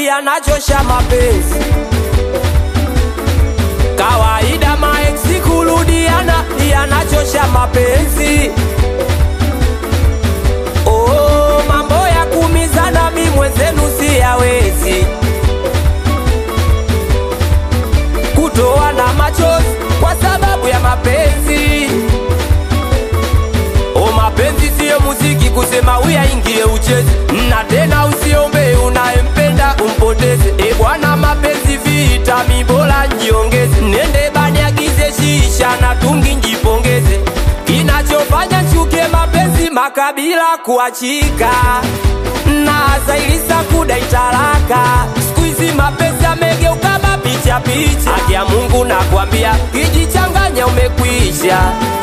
yanachosha mapenzi. Kawaida maeksi kurudiana yanachosha mapenzi. Oh, mambo ya kumizana mi mwenzenu siyawezi. Kutoa na machozi kwa sababu ya mapenzi. O, mapenzi siyo muziki kusema uyaingie ucheze, na tena usiombe unayempenda umpoteze. E bwana, mapenzi vita, mi bora njiongeze, nende bani agize shisha na tungi njipongeze. Kinachofanya chuke mapenzi makabila kuachika na zailisa kudai talaka. Siku hizi mapenzi yamegeuka mapicha picha. Haki ya Mungu nakwambia, kijichanganya umekwisha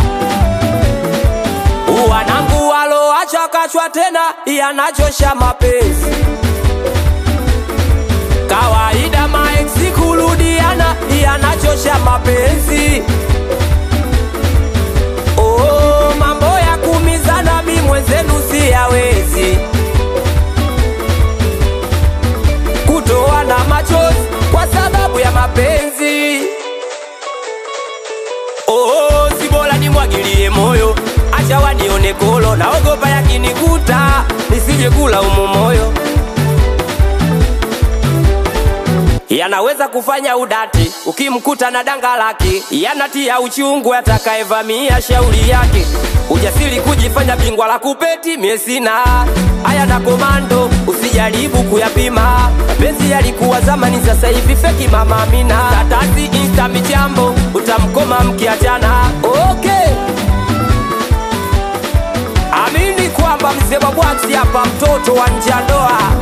wanangu waloacha kachwa tena yanachosha mapenzi. Kawaida maeksi kurudiana yanachosha mapenzi. Oh, mambo ya kumizana mi mwenzenu siyawezi. Kutoa na machozi kwa sababu ya mapenzi. Oh, si bora nimwagilie moyo, acha wanione kolo, naogopa yakinikuta nisije kula umo moyo. Yanaweza kufanya udati ukimkuta na danga lake, yanatia uchungu atakayevamia shauri yake. Ujasiri kujifanya bingwa la kupeti, mie sina haya na komando, usijaribu kuyapima. Mapenzi yalikuwa zamani, sasa hivi feki mama Amina. Tatasi insta michambo, utamkoma mkiachana. Okay. Amini kwamba mzee wa bwaksi hapa, mtoto wa njandoa